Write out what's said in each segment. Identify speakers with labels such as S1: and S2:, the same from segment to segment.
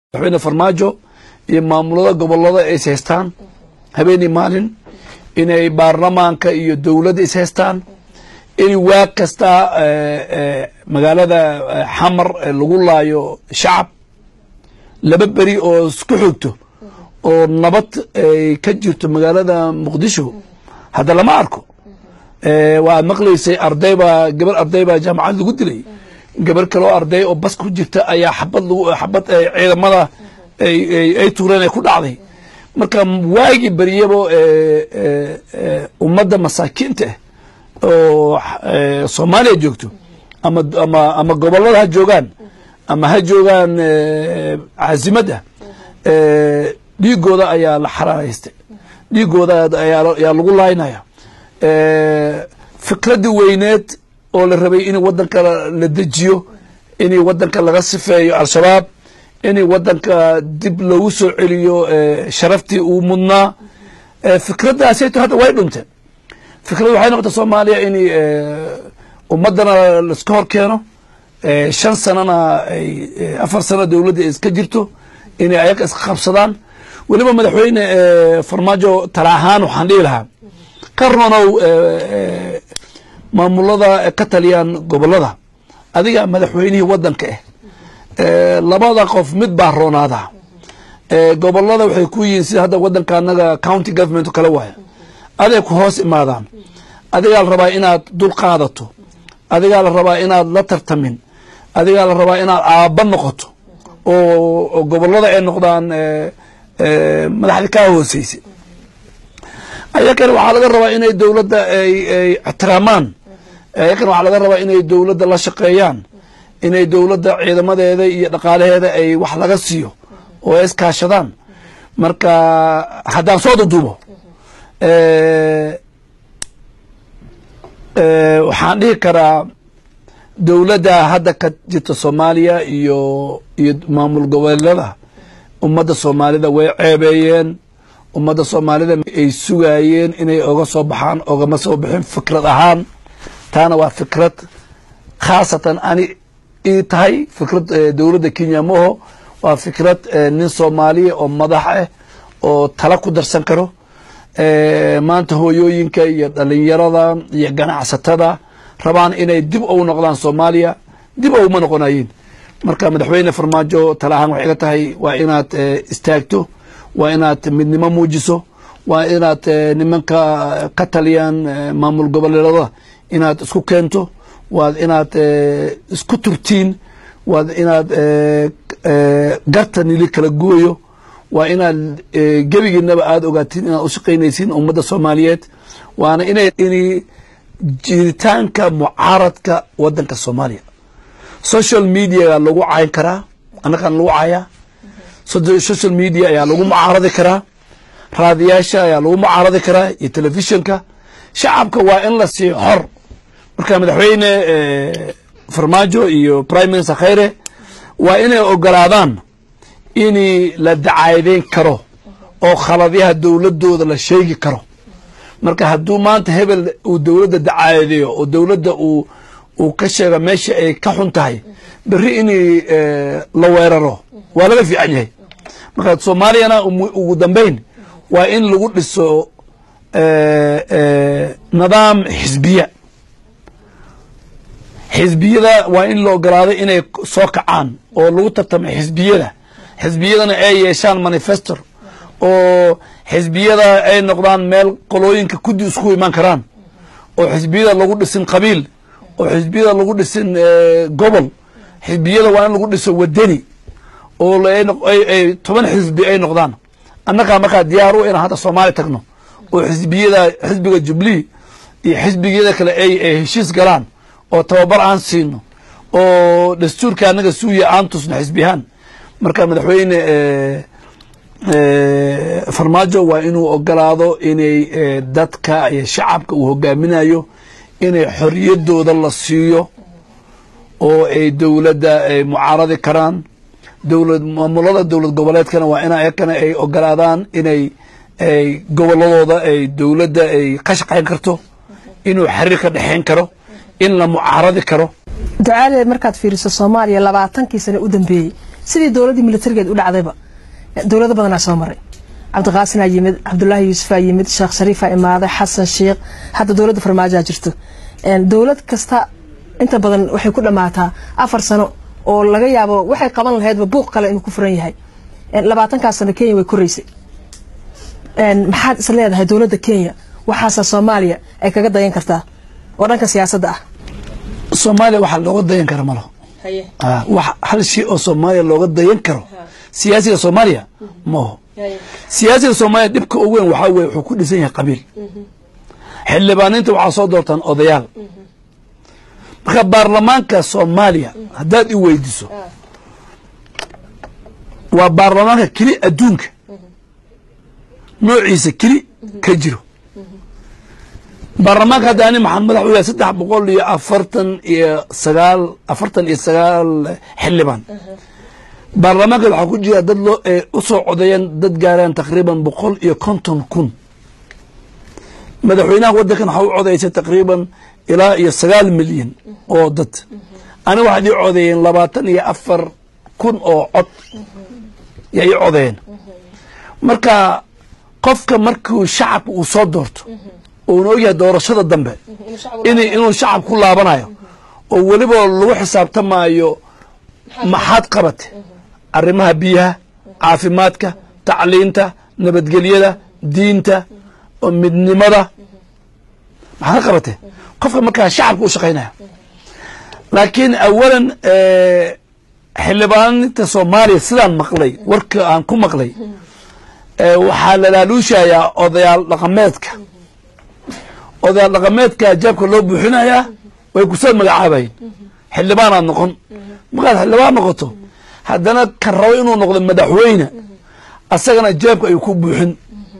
S1: madaxweyne farmaajo iyo maamulada gobolada is haystaan habeenii maalin inay baarlamaanka iyo dowladda is haystaan in waa kasta magaalada xamar lagu laayo shacab laba beri oo isku xogto oo nabad ay ka jirto magaalada muqdisho hadda lama arko waa maqlaysay ardaybaa gabar arday baa jaamacad lagu dilay gabar kaloo arday oo bas ku jirta ayaa xabad xabad ciidamada ay tuureen ay ku dhacday marka waagii beryabo ummadda masaakiinta ah oo soomaaliya joogto ama ama ama gobolada ha joogaan ama ha joogaan caasimada dhiigooda ayaa la xaraaraystay dhiigooda ayaa lagu laaynaya fikradii weyneed oo la rabay in wadanka la dejiyo in wadanka laga sifeeyo al-shabaab in wadanka dib loogu soo celiyo sharaftii uu mudnaa fikraddaasayto hadda way dhunteen fikrad waxay noqota soomaaliya in ummadana laiska hor keeno shan sanana ay afar sano dowladda iska jirto inay ayaga iska qabsadaan weliba madaxweyne farmaajo tala ahaan waxaan dhihi lahaa ka ronow maamulada ka taliyaan gobolada adiga madaxweynihii wadanka ah labada qof mid baa roonaada gobolada waxay ku yihiin sida hadda wadanka anaga county government o kale waaya aday ku hoos imaadaan adigaa la rabaa inaad dul qaadato adigaa la rabaa inaad la tartamin adigaa la rabaa inaad aabba noqoto oo gobolada ay noqdaan madaxda kaa hooseysa ayakana waxaa laga rabaa inay dowladda ay ixtiraamaan ayakana waxaa laga rabaa inay dowladda la shaqeeyaan inay dowladda ciidamadeeda iyo dhaqaalaheeda ay wax laga siiyo oo ay iskaashadaan marka haddaan soo duduubo waxaan dhihi karaa dowladda hadda ka jirta soomaaliya iyo iyo maamul goboleeda ummadda soomaalida way ceebeeyeen ummadda soomaalida ay sugaayeen inay oga soo baxaan ogama soo bixin fikrad ahaan taana waa fikrad khaasatan ani ii tahay fikrad dowladda kenya maho waa fikrad nin soomaaliya oo madax ah oo tala ku darsan karo maanta hooyooyinka iyo dhalinyarada iyo ganacsatada rabaan inay dib ou noqdaan soomaaliya dib ouma noqonayeen marka madaxweyne farmaajo tala ahaan waxay ga tahay waa inaad istaagto waa inaad midnimo muujiso waa inaad nimanka ka taliyaan maamul goboleedada inaad isku keento waad inaad isku turtiin waad inaad garta nili kala gooyo waa inaad gebigiinaba aada ogaatiin inaad ushaqaynaysiin ummadda soomaaliyeed waana inay in jiritaanka mucaaradka wadanka soomaaliya social media lagu cayn karaa annagaan lagu cayaa social media ayaa lagu mucaaradi karaa raadiyaasha ayaa lagu mucaaradi karaa iyo telefishinka shacabka waa in la siiyo xor marka madaxweyne farmaajo iyo prime minister khayre waa inay ogolaadaan in la dacaadeyn karo oo khaladyaha dowladooda la sheegi karo marka hadduu maanta hebel uu dowladda dacaadeeyo oo dowladda uu uu ka sheego meesha ay ka xun tahay beri in la weeraro waa laga fiican yahay marka soomaaliyana ugu dambeyn waa in lagu dhiso nidaam xisbiya xisbiyada waa in la ogolaado inay soo kacaan oo lagu tartamay xisbiyada xisbiyadana ay yeeshaan manifestor oo xisbiyada ay noqdaan meel qolooyinka kudi isku imaan karaan oo xisbiyada lagu dhisin qabiil oo xisbiyada lagu dhisin gobol xisbiyada waa in lagu dhiso wadani oo toban xisbi ay noqdaan annagaa markaa diyaar u inaan hadda soomaaliya tagno oo xisbiyada xisbiga jubilee iyo xisbigiyada kale ay heshiis galaan oo tababar aan siino oo dastuurka anaga suuya aan tusno xisbiyahaan marka madaxweyne farmaajo waa inuu ogolaado inay dadka iyo shacabka uu hogaaminayo inay xoriyadooda la siiyo oo ay dowladda ay mucaaradi karaan dowlad maamulada dowlad goboleedkana waa in ayakana ay ogolaadaan inay ay goboladooda ay dowladda ay ka shaqayn karto inuu xiriir ka dhexayn karo in la mucaaradi karo
S2: ducaale markaad fiiriso soomaaliya labaatankii sane u dambeeyey sidii dowladdii militarigeed u dhacdayba dowlado badanaa soo maray cabdiqaasinaa yimid cabdulaahi yuusufaa yimid sheekh shariifaa imaaday xasan sheikh hadda dowladda farmaajaa jirto dowlad kasta inta badan waxay ku dhammaataa afar sano oo laga yaabo waxay qaban lahaydba buuq kale inuu ku furan yahay labaatankaas sano kenya way koraysay maxaad is leedahay dowladda kenya waxaasa soomaaliya ay kaga dayan kartaa oo dhanka siyaasadda ah
S1: soomaaliya waxaa looga dayan kara malo wax hal shay oo soomaaliya looga dayan karo siyaasiga soomaaliya maho siyaasiga soomaaliya dhibka ugu weyn waxaa weye wuxuu ku dhisan yahay qabiil xildhibaaninta waxaa soo doortaan odayaal marka baarlamaanka soomaaliya haddaad i weydiso waa baarlamaanka keli adduunka noociisa keli ka jiro baarlamaanka hadda ani maxaan madax u yahay saddex boqol iyo afartan iyo sagaal afartan iyo sagaal xildhibaan baarlamaanka waxaa ku jira dad loo u soo codeeyeen dad gaaraan taqriiban boqol iyo konton kun madaxweynaha waddankan waxaa u codeysay taqriiban ilaa iyo sagaal milyan oo dad ani waxaad ii codeeyeen labaatan iyo afar kun oo cod yaa ii codeeyeen marka qofka markuu shacabka uu soo doorto uuna ogyahay doorashada dambe inuu shacab ku laabanayo oo weliba lagu xisaabtamaayo maxaad qabate arrimaha biyaha caafimaadka tacliinta nabadgelyada diinta midnimada maxaad qabate qofka markaa shacabka u shaqaynaya laakiin awalan xildhibaaninta soomaaliya sidaan maqlay warka aan ku maqlay waxaa lalaaluushayaa odayaal dhaqameedka odayaal dhaqameedka jaabka loo buuxinayaa way kusoo magacaabayen xildhibaanaad noqon markaad xildhibaan noqoto haddana kan rabo inuu noqdo madaxweyne asagana jeebka ayuu ku buuxin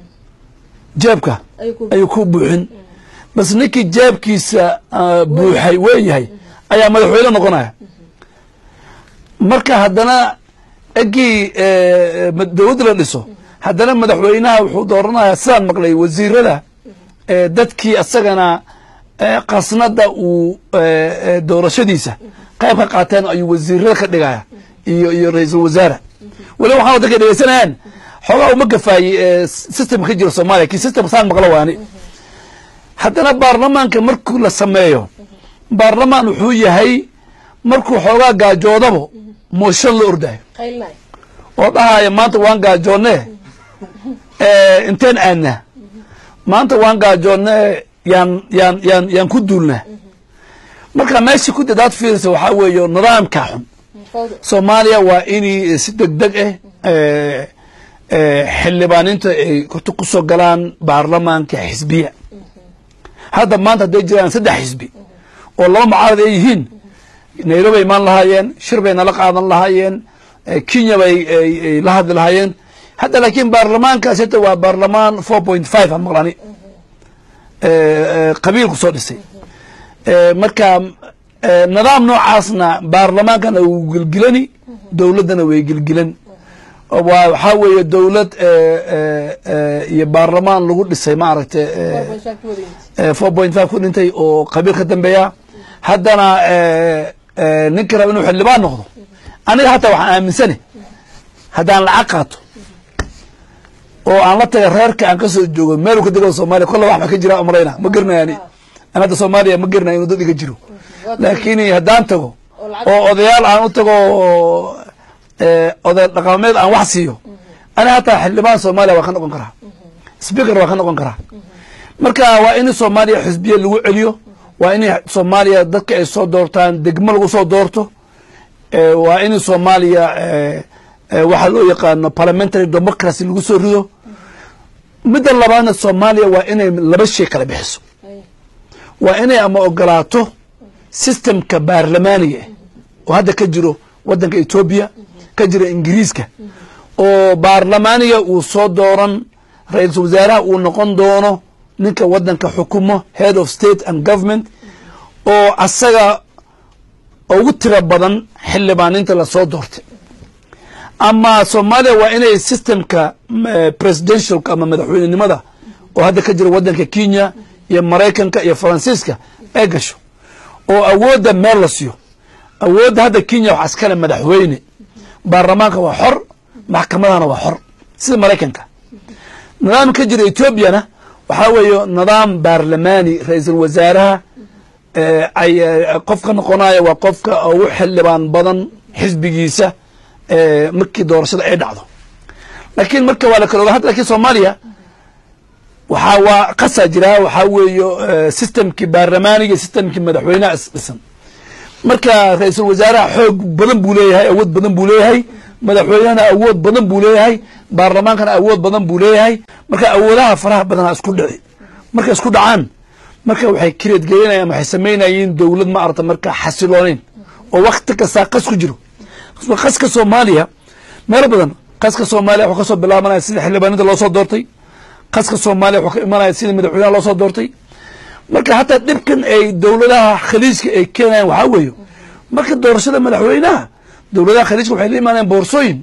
S1: jeebka ayuu ku buuxin bas ninkii jeebkiisa buuxay weeyahay ayaa madaxweyne noqonaya marka haddana egii dowladda la dhiso haddana madaxweynaha wuxuu dooranaya sidaan maqlay wasiirada dadkii asagana qasnada uu doorashadiisa qayb ka qaateen ayuu wasiirada ka dhigaya iyo iyo ra-iisul wasaare waliba waxaan wadanka dhegeysanayaan xoogaa uma gafaayey system ka jira soomaaliya kii system saan maqlo waani haddana baarlamaanka markuu la sameeyo baarlamaan wuxuu yahay markuu xoogaa gaajoodabo mooshan la ordayo oo dhahaya maanta waan gaajoonne inteen aadna maanta waan gaajoonne yaan yaan yaan yaan ku duulna marka meeshii ku dadaad fiirisa waxaa weeye nidaamka xun soomaaliya waa inay si deg deg ah xildhibaaninta ay horta ku soo galaan baarlamaanka xisbiya hadda maanta hadday jiraan saddex xisbi oo laba mucaarad ay yihiin nairobi ay imaan lahaayeen shir bay nala qaadan lahaayeen kenya bay la hadli lahaayeen hadda laakiin baarlamaankaas hata waa baarlamaan four point five a maqlani qabiil ku soo dhisay marka nidaam noocaasna baarlamaankana wuu gelgilani dowladdana way gelgilan waxaa weeye dowlad iyo baarlamaan lagu dhisay maaragta four point five ku dhintay oo qabiil ka dambeeya haddana ninka raba inuu xildhibaan noqdo aniga hataa waxaan aaminsane haddaan lacag qaato oo aan la taga reerka aan ka soo joogo meel ka dego soomaliya kolla wax ba ka jira umalayna ma garanayaani an hadda soomaaliya ma garanaya inuu dad iga jiro laakiin haddaan tago oo odayaal aan u tago oday dhaqameed aan wax siiyo ani hataa xildhibaan soomaaliya waa ka noqon karaa speaker waa ka noqon karaa marka waa in soomaaliya xisbiya lagu celiyo waa in soomaaliya dadka ay soo doortaan degmo lagu soo doorto waa in soomaaliya waxaa loo yaqaano parliamentary democracy lagu soo rido midda labaadna soomaaliya waa inay laba shay kala bixiso waa inay ama ogolaato systemka baarlamaaniga oo hadda ka jiro wadanka etoobiya ka jira ingiriiska oo baarlamaaniga uu soo dooran ra-iisul wasaaraha uu noqon doono ninka wadanka xukumo head of state and government oo asaga ugu tiro badan xildhibaaninta lasoo doortay ama soomaaliya waa inay systemka presidentialka ama madaxweynenimada oo hadda ka jira wadanka kenya iyo maraykanka iyo faransiiska ay gasho oo awoodda meel la siiyo awoodda hadda kenya waxaa iskale madaxweyne baarlamaanka waa xor maxkamadahana waa xor sida maraykanka nidaam ka jira etoobiyana waxaa weeye nidaam baarlamaani ra-iisul wasaaraha ay qofka noqonaya waa qofka ugu xildhibaan badan xisbigiisa markii doorashada ay dhacdo laakiin marka waa la kala oga hadda lakin soomaaliya waxaa waa qasaa jiraa waxaa weeye systemkii baarlamaaniga systemkii madaxweynaha isdhisan marka ra-iisul wasaaraha xoog badan buu leeyahay awood badan buu leeyahay madaxweynehana awood badan buu leeyahay baarlamaankana awood badan buu leeyahay marka awoodaha faraha badana isku dhici markay isku dhacaan marka waxay kireed gelinayaan waxay samaynayeen dowlad ma arata marka xasilooneyn oo wakti kastaa qas ku jiro qaska soomaaliya meelo badan qaska soomaaliya wuxuu kasoo bilaabanaya sida xildhibaanada loo soo doortay qaska soomaaliya wuxuu ka imanaya sida madaxweynaha loo soo doortay marka hataa dhibkan ay dowladaha khaliijka ay keenayaan waxaa weeye marka doorashada madaxweynaha dowladaha khaliijka waxay la imaanayaan boorsooyin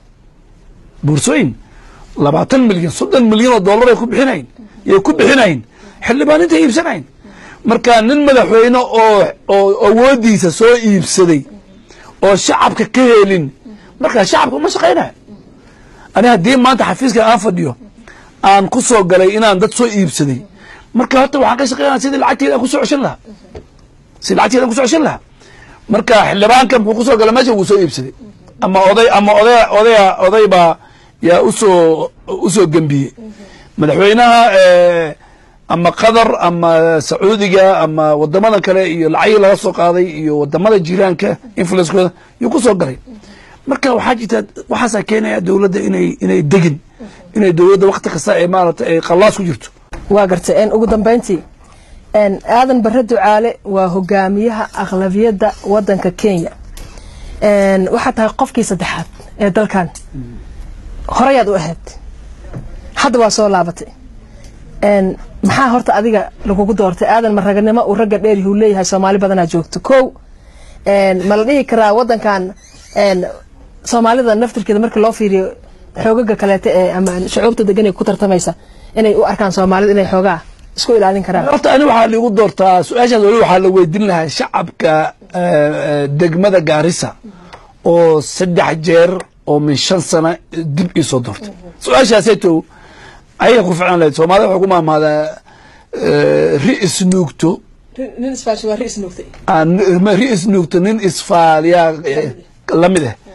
S1: boorsooyin labaatan milyan soddon milyan oo dollar ay ku bixinayn yay ku bixinayn xildhibaaninta iibsanayn marka nin madaxweyne oo oo awoodiisa soo iibsaday oo shacabka ka helin marka shacabka uma shaqaynaya ani haddii maanta xafiiska aan fadhiyo aan ku soo galay inaan dad soo iibsaday marka horta waxaan ka shaqeynaya sidii lacagteeda aan kusoo ceshan lahaa sidii lacagteeda aan kusoo ceshan lahaa marka xildhibaanka muxuu kusoo galay meesha wuu soo iibsaday ama oday ama oday odaya oday baa yaa usoo usoo gembiyey madaxweynaha ama qatar ama sacuudiga ama wadamada kale iyo lacagii laga soo qaaday iyo wadamada jiraanka influencekooda yuu kusoo galay marka waxaa jirta waxaasaa keenaya dowladda inay inay degin inay dowladda wakti kasta ay maarata ay qallaas ku jirto
S2: waa gartay ugu dambeyntii aadan bare ducaale waa hogaamiyaha aqlabiyadda wadanka kenya waxaa tahay qofkii saddexaad ee dalkan horeyaad u ahayd hadda waa soo laabatay maxaa horta adiga lagugu doortay aadan maraganimo uu ragga dheerihuu leeyahay soomaali badanaa joogto kow ma la dhihi karaa wadankan soomaalida naftirkeeda markii loo fiiriyo xoogaga kaleeta ee ama shucuubta degan ee ku tartamaysa inay u arkaan soomaalida inay xoogaa isku ilaalin karaan
S1: horta ani waxaa liigu doortaa su-aashaas weli waxaa la weydiin lahaa shacabka degmada gaarisa oo saddex jeer oo min shan sana dib ii soo doortay su-aashaaseeto ayay ku ficlan lahayd soomaalida waxay ku maamaadaa ri isnuugto ri isnuugto nin isfaaliyaa lamid ah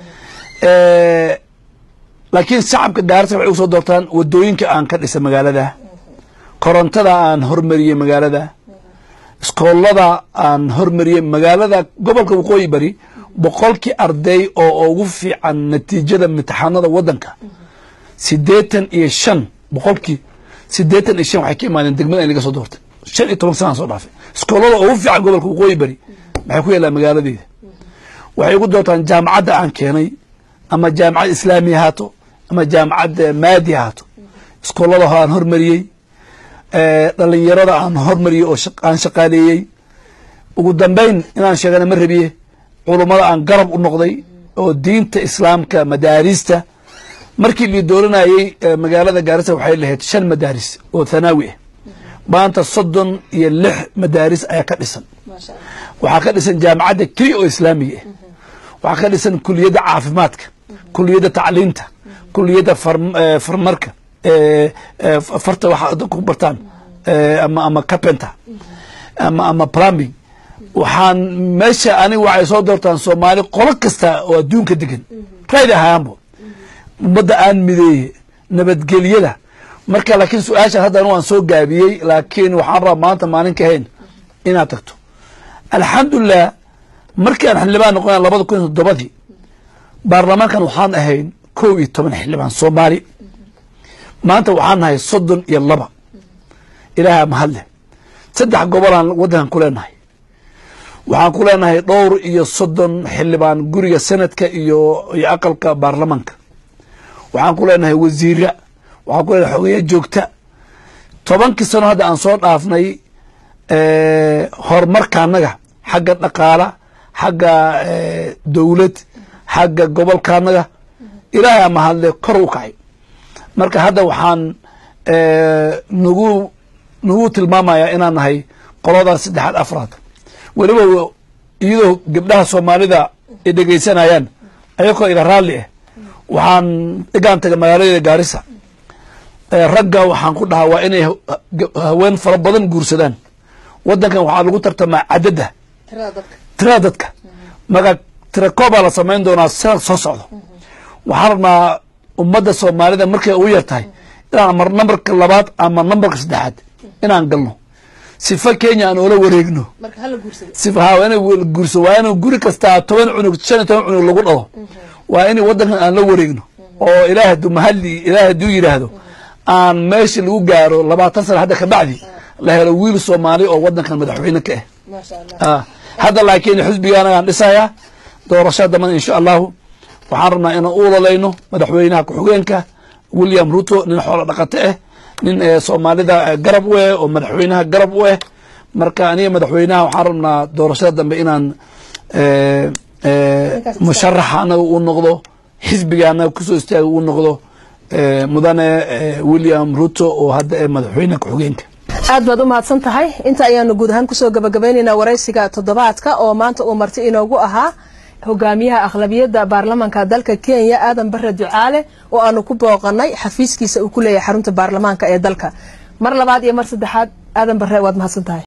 S1: laakiin shacabka gaarisa waxay ugu soo doortaan wadooyinka aan ka dhisay magaalada korontada aan hormariyey magaalada iskoolada aan hormariyey magaalada gobolka waqooyi bari boqolkii arday oo ugu fiican natiijada imtixaanada wadanka siddeetan iyo shan boqolkii siddeetan iyo shan waxay ka imaadeen degmada in laga soo doortay shan iyo toban sanaan soo dhaafay iskoolada ugu fiican gobolka waqooyi bari maxay ku yaallaan magaaladeeda waxay ugu doortaan jaamacadda aan keenay ama jaamacad islaami ahaato ama jaamacad maadi ahaato iskoolada aan hormariyey dhalinyarada aan hormariyey oo aan shaqaaleeyey ugu dambeyn inaan sheegana ma rabiye culummada aan garab u noqday oo diinta islaamka madaarista markii lii dooranayey magaalada gaarisa waxay lahayd shan madaaris oo thanaawi ah maanta soddon iyo lix madaaris ayaa ka dhisan waxaa ka dhisan jaamacadda keliya oo islaamiga ah waxaa ka dhisan kuliyadda caafimaadka kuliyadda tacliinta kuliyadda farmarka farta waxa ku bartaan ama ama carpenter ama ama plumbing waxaan meesha aniga waxay soo doortaan soomaali qolo kasta oo adduunka degan rayd ahaanbo ummadda aan mideeye nabadgelyada marka laakiin su-aashaan hadda anu waan soo gaabiyey laakiin waxaan rabaa maanta maalin ka hayn inaad tagto alxamdulilah markii aan xildhibaan noqona labada kun iyo toddobadii baarlamaankan waxaan ahayn kow iyo toban xildhibaan soomaali maanta waxaan nahay soddon iyo laba ilaaha mahadleh saddex gobolaan waddankan ku leenahay waxaan ku leenahay dhowr iyo soddon xildhibaan guriga senadka iyo iyo aqalka baarlamaanka waxaan ku leenahay wasiira waxaan ku leenahay xogeya joogta tobankii sano hadda aan soo dhaafnay horumarka annaga xagga dhaqaala xagga dowlad xagga gobolka annaga ilaahay ama hadle kor u kacay marka hadda waxaan nagu nagu tilmaamayaa inaan nahay qoladaas saddexaad afraad weliba iyadoo gabdhaha soomaalida ay dhegaysanayaan ayakoo iga raalli ah waxaan igaan tagay magaalada gaarisa ragga waxaan ku dhahaa waa inay haween fara badan guursadaan wadankan waxaa lagu tartamaa cadadda tirada dadka maga tira koobaa la samayn doonaa sanad soo socdo waxaan rabnaa ummadda soomaalida markay ugu yar tahay inaan mar nambarka labaad ama nambarka saddexaad inaan galno sifa kenya aan oola wareegno sifa ha ina guurso waa in guri kastaa toban cunug shan iyo toban cunug lagu dhalo waa in wadankan aan la wareegno oo ilaah haduu mahali ilaah haduu yidhaahdo aan meeshii lagu gaaro labaatan sana hadda kabacdi la helo wiil soomaali oo wadankan madaxweyne ka ah hadda laakiin xisbiga anagaan dhisayaa doorashada dambana insha allahu waxaan rabnaa inaan u ololayno madaxweynaha ku-xigeenka william ruto nin xoolo dhaqato ah nin soomaalida garab u eh oo madaxweynaha garab u eh marka aniga madaxweynaha waxaan rabnaa doorashada dambe inaan musharaxa anaga uu noqdo xisbiga anaga kusoo istaaga uu noqdo mudane william ruto oo hadda ee madaxweyne ku-xigeenka
S2: aad baad u mahadsan tahay inta ayaanu guud ahaan kusoo gabagabaynaynaa waraysiga toddobaadka oo maanta uu marti inoogu ahaa hogaamiyaha aqlabiyadda baarlamaanka dalka kenya aadan bare ducaale oo aanu ku booqanay xafiiskiisa uu ku leeyahay xarunta baarlamaanka ee dalka mar labaad iyo mar saddexaad aadan bare waad mahadsan tahay